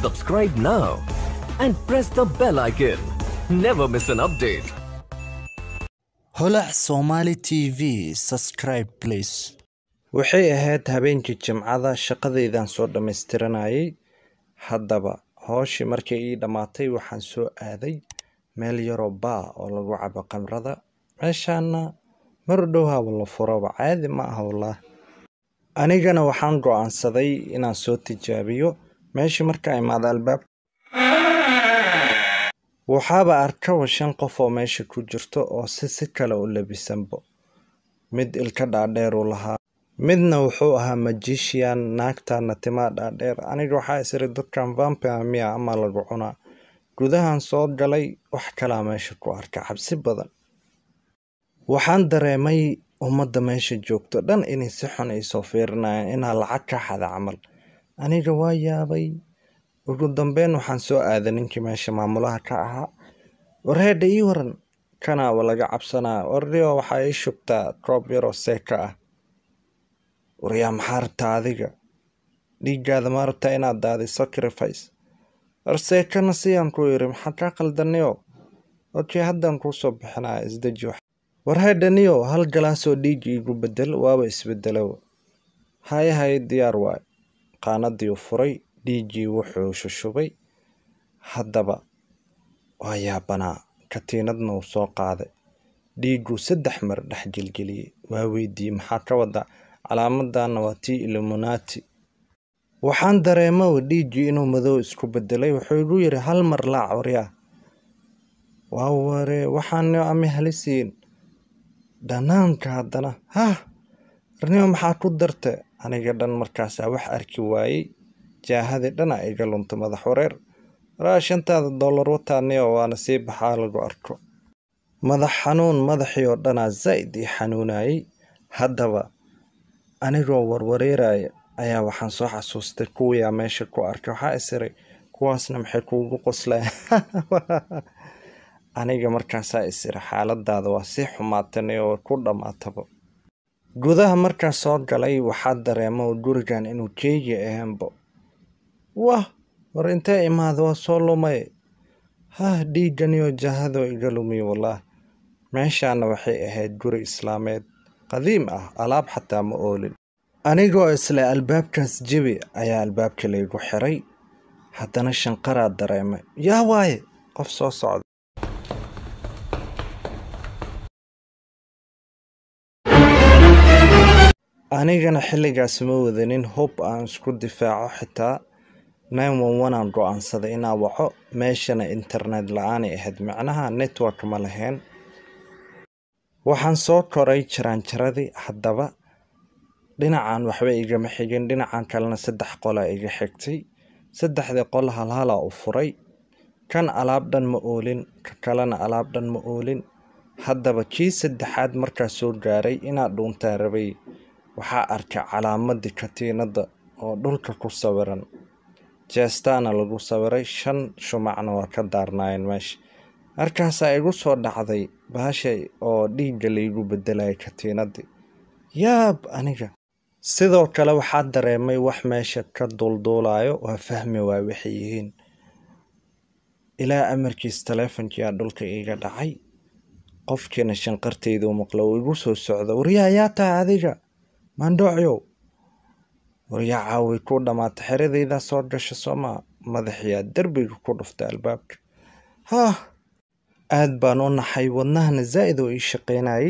Subscribe now and press the bell icon. Never miss an update. holac somali tv subscribe please waxay ahayd habeenkii jimcada shaqadaydan soo dhammaystiranayay haddaba hooshii markay ii dhammaatay waxaan soo aaday meel yaroo baa oo lagu cabo khamrada meeshaana mar dhow haba la furaba caadi ma aha wallah anigana waxaan go'aansaday inaan soo tijaabiyo meeshii markaa imaada albaab waxaaba arkaba shan qof oo meesha ku jirto oo si si kale u labisanbo mid ilka dhaadheer uu lahaa midna wuxuu ahaa magician naagtana timaa dhaadheer aniga waxaa isiri dadkan vampire miya ama lagu cunaa gudahan soo galay wax kalaa meesha ku arka cabsi badan waxaan dareemay ummadda meesha joogto dhan inay si xun ay soo fiirinayaan inaa lacag ka xada camal aniga waa yaabay ugu dambeyn waxaan soo aaday ninkii meesha maamulaha ka ahaa warheedha ii waran kanaaba laga cabsanaa warrio waxaa ii shubtaa koob yaroo seeka ah waryaa maxaa rabtaa adiga dhiiggaada ma rabtaa inaad daaday sacrifice war seekana siyaan ku yiri maxaa kaa qaldaniyo okey haddaan kuu soo bixinaya isdeji wax warheedhaniyo hal galaasoo dhiigga iigu bedel waaba isbedelowa haye haye diyaar waay qaanadii u furay dhiiggii wuxuu shushubay haddaba waa yaabanaa katiinadna uu soo qaaday dhiigguu saddex mar dhex gelgeliyey waa weydiiyey maxaa ka wadaa calaamadana waa tii illuminati waxaan dareemow dhiiggii inuu madow isku bedelay wuxuu igu yidhi hal mar laac waryaa waa ware waxaanio ami halisiin dhanaanka haddana hah arnimo maxaa ku darte aniga dhan markaasaa wax arki waayey jaahadii dhana iga lunta madax wareer waraa shantaada dollar wataaniyo waana sii baxaa lagu arko madax xanuun madaxii oo dhanaa zaa'id ii xanuunayay haddaba anigoo warwareeraya ayaa waxaan soo xasuustay kuwiyaa meesha ku arkay waxaa isiray kuwaasna maxay kuugu qoslayan aniga markaasaa isiri xaaladaada waa sii xumaatane oo ku dhammaataba gudaha markaa soo galay waxaa dareemo gurigan inuu keegi ahaanbo wah war intee imaada waa soo lumay hah dhiiganiyo jahadoo iga lumiy wallaah meeshaana waxay ahayd guri islaameed qadiim ah alaab xataa ma oolin anigoo isle albaabkaas jebi ayaa albaabka laygu xiray haddana shanqaraa dareemay yaa waaye qof soo socda anigana xilligaas ma wadanin hub aan isku difaaco xitaa nine one one aan go-aansaday inaa waco meeshana internet la-aanay ahayd macnaha network ma lahayn waxaan soo koray jaraanjaradii haddaba dhinacan waxba igama xigin dhinacan kalena saddex qolaa iga xigtay saddexdii qol halhalaa u furay kan alaab dhan ma oolin ka kalena alaab dhan ma oolin haddaba kii saddexaad markaa soo gaaray inaa dhuuntaa rabay waxaa arkay calaamadii katiinadda oo dhulka ku sawiran jeestaana lagu sawiray shan shumacna waa ka daarnaayeen meesha markaasaa igu soo dhacday baashay oo dhiigga laygu bedelayay katiinadii yaab aniga sidoo kale waxaa dareemay wax meesha ka duulduulayo waa fahmi waay waxay yihiin ilaa amarkiis taleefonkiiaa dhulka iiga dhacay qofkiina shanqartaydu maqlo uu igu soo socdo waryaa yaa tahay adiga maandhoocyow waryaa caaway ku dhammaata xeradaydaa soo gasha soomaa madaxiyaa derbiga ku dhuftay albaabka haah aad baan u naxay wadnahana zaa'id oo ii shaqaynayay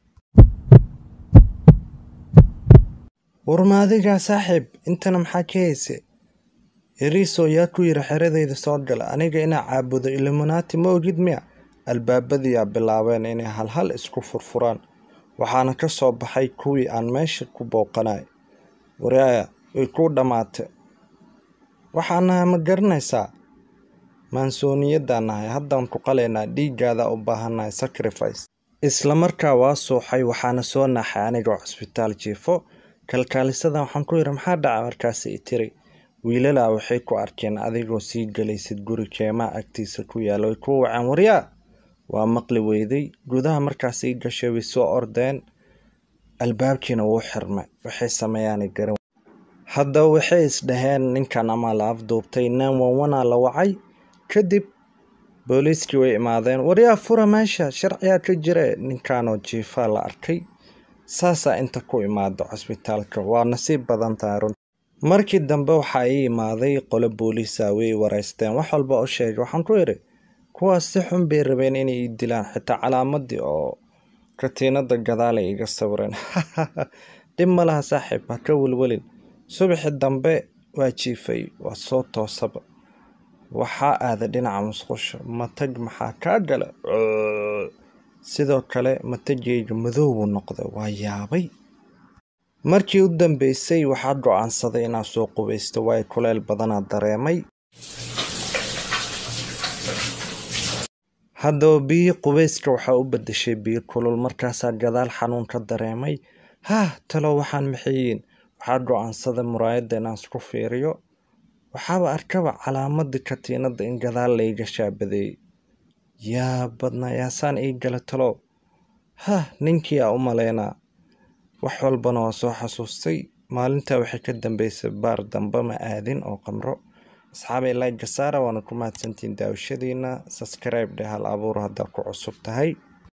warma adigaa saaxiib intana maxaa ka hayse yariisoo yaa ku yiri xeradayda soo gala aniga inaa caabudo illuminati ma ogid miya albaabadiyaa bilaabeen inay halhal isku furfuraan waxaana ka soo baxay kuwii aan meesha ku booqanay waraaya way kuu dhammaatay waxaa nahay ma garanaysaa maansooniyaddaa nahay haddaan ku qalaynaa dhiiggaada u baahannahay sacrifice isla markaa waa suuxay waxaana soo naaxay anigoo cusbitaal jiifo kalkaalisadan waxaan ku yidhi maxaa dhaca markaasi i tiri wiilalaa waxay ku arkeen adigoo sii galaysid guri keemaha agtiisa ku yaalla way kuu waceen waryaa waa maqli weyday gudaha markaas ii gashay way soo ordeen albaabkiina wuu xirmay waxay sameeyaanay garan hadda waxay isdhaheen ninkan ama la afduubtay nine one one aa la wacay kadib booliiskii way imaadeen waryaa fura meesha sharciyaa ka jire ninkanoo jiifaa la arkay saasaa inta ku imaado cusbitaalka waa nasiib badan tahay run markii dambe waxaa ii imaaday qolo booliisa way wareysteen wax walba u sheegay waxaan ku idhi kuwaas si xun bay rabeen inay ii dilaan xitaa calaamadii oo katiinada gadaalay iga sawireen dhib ma laha saaxiib ha ka welwelin subaxi dambe waa jiifay waa soo toosaba waxaa aaday dhinaca musqusha matag maxaa kaa gala sidoo kale matagayga madowbuu noqday waa yaabay markii u dambeysay waxaa go-aansaday inaan soo qubaysto waayo kuleyl badanaa dareemay haddaba biyi qubeyska waxaa u bedeshay biyo kulul markaasaa gadaal xanuun ka dareemay haah talo waxaan maxayiin waxaa go-aansaday muraayadda inaan isku fiiriyo waxaaba arkaba calaamadii katiinada in gadaal layga shaabadeeyey yaa badnaa yaasaan ii gala talow hah ninkii aa u malaynaa wax walbana waa soo xasuustay maalintaa waxay ka dambeysay baar dambe ma aadin oo qamro asxaabay like saara waana ku mahadsantiin daawashadiina subscribe dheh hal abuur haddaa ku cusub tahay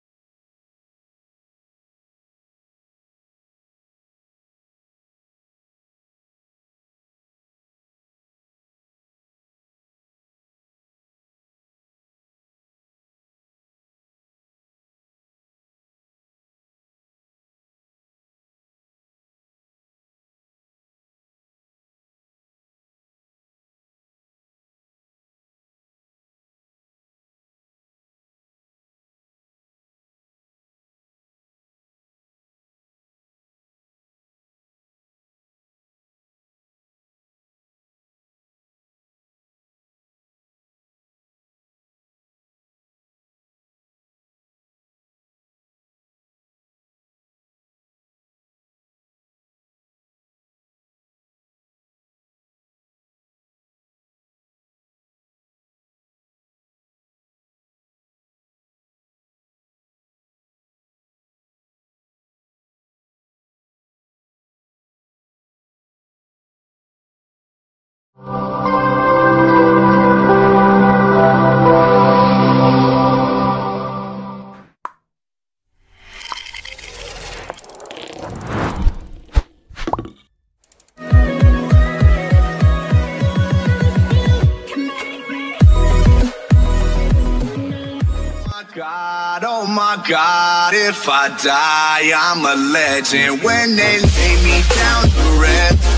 God, oh my God, if I die, I'm a legend. When they lay me down to rest,